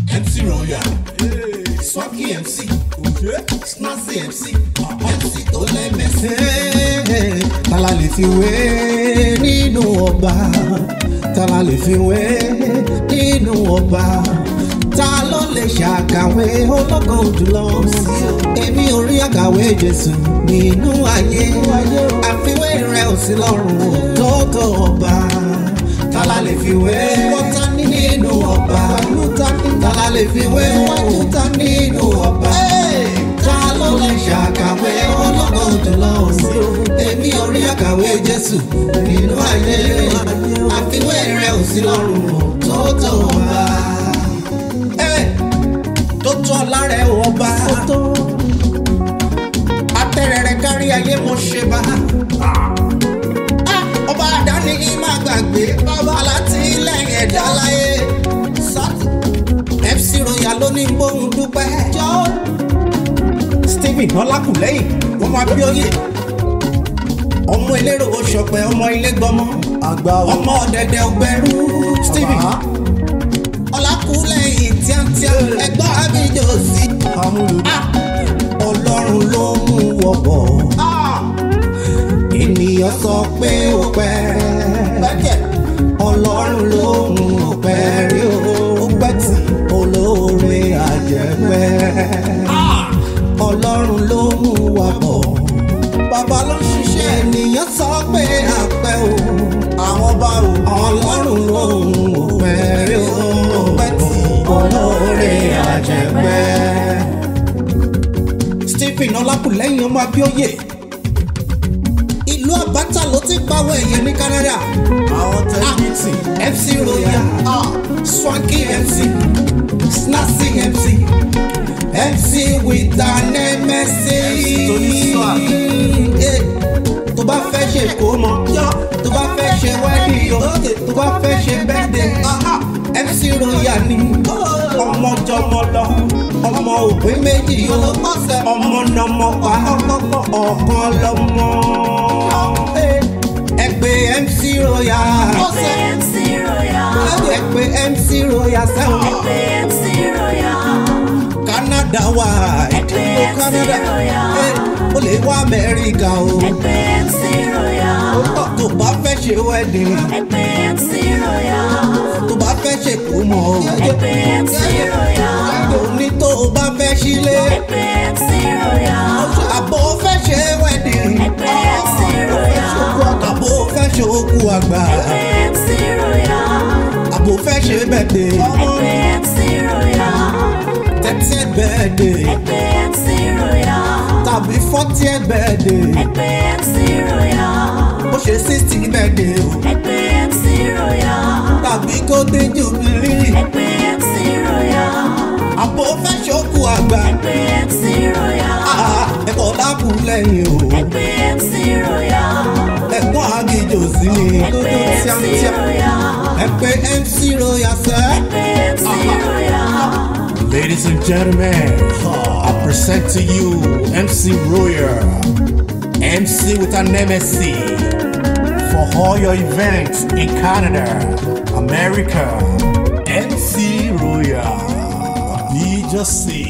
MC Royal, Swanky MC, Snazzy MC, MC tó lẹ́mẹ̀sí. tala lè fi wé nínú ọba tala lè fi wé nínú ọba ta ló lè ṣàkàwé ológo jùlọ èmi ò rí àkàwé jésù nínú ayé àfiwé rẹ ò sí lọ́rùn tótó ọba tala lè fi wé wọ́tá nínú ọba tala lè fi wé wọ́tá nínú ọba ta ló lè ṣàkàwé ológo jùlọ èmi ò rí àkàwé jésù nínú ayé àfiwé rẹ ò sí lọ́rùn tótó ọba tó tó lára ẹ̀ wọ́n bá. Atẹ́rẹrẹ kárí ayé mo ṣe bá. Ọba àdáni yìí máa gbàgbé bàbá láti lẹ́yìn ẹ̀dá láyé. Sátì FC Royal ló ní gbóhùn dúpẹ́. Stephen Ọlákùlẹ́yìn wọ́n máa bí oyè. Ọmọ elérò oṣọpẹ ọmọ ilé gbọmọ. àgbà o. Ọmọ ọ̀dẹ̀dẹ̀ ọgbẹ́rú Stephen Ọlákùlẹ́yìn tíátíá ẹgbọ́n àbíjọ sí. amúlùdí. Ọlọ́run ló mú wọ bọ̀. Ènìyàn sọ pé ó pẹ́. Ọlọ́run ló mú ó pẹ́ rí o. Ó pẹ́ tí olóore àjẹpẹ́. Ọlọ́run ló mú wa bọ̀. Bàbá ló ń ṣiṣẹ́ ènìyàn sọ pé àpẹ́ o. Àwọn bá o. Ọlọ́run ló mú ó pẹ́ rí o. Ó pẹ́ tí olóore àjẹpẹ́. Stephen Ọlákùlẹ́yìn ọmọ Abíóyè ìlú Àbátà ló ti pawọ́ ẹ̀yẹ ní Canada àwọn tẹ́lifíìtì. MC Royal Swanky MC Snazzy MC MC with an MSc tó ní swag. Eh, tó bá fẹ́ ṣe ìkómọ tó bá fẹ́ ṣe wedding o tó bá fẹ́ ṣe birthday MC Royal ni ọmọ jọmọ lọ ọmọ òpin méjì o ọmọ nọmọ pa ọ̀kan lọmọ ẹgbẹ́ MC Royal MC Royal. ẹgbẹ́ MC Royal sẹ́wọ̀n MC Royal. Canada wà Ẹgbẹ́ MC Canada Royal. Eh, ó lè wá Amẹ́ríkà o Ẹgbẹ́ MC Royal. tó bá fẹ́ ṣe wedding Ẹgbẹ́ MC Royal. tó bá fẹ́ ṣe kómọ o. Ẹgbẹ́ MC Royal. òní tó o bá fẹ́ sílé Ẹgbẹ́ MC Royal. àbò fẹ́ ṣe wedding Ẹgbẹ́ MC Royal. àbò fẹ́ ṣe òkú àgbà Ẹgbẹ́ MC Royal. àbò fẹ́ ṣe birthday Ẹgbẹ́ MC Royal. thirtieth birthday Ẹgbẹ́ MC Royal. tàbí fortieth birthday Ẹgbẹ́ MC Royal. bó ṣe sixty birthday o Ẹgbẹ́ MC Royal. tàbí golden jubilee Ẹgbẹ́ MC Royal. àbò fẹ́ ṣe òkú àgbà Ẹgbẹ́ MC Royal. Ah, ẹ̀kọ́ dákú lẹ́yìn o Ẹgbẹ́ MC Royal. ẹ̀gbọ́n àgìjò sí ni dúdú Ẹgbẹ́ MC tíátíá Royal. ẹ̀pẹ́ MC Royal sẹ́. Ẹgbẹ́ MC Royal. Ladies and gentlemen, I present to you MC Royal, MC with an MSc for all your events in Canada, America. MC Royal, be just see.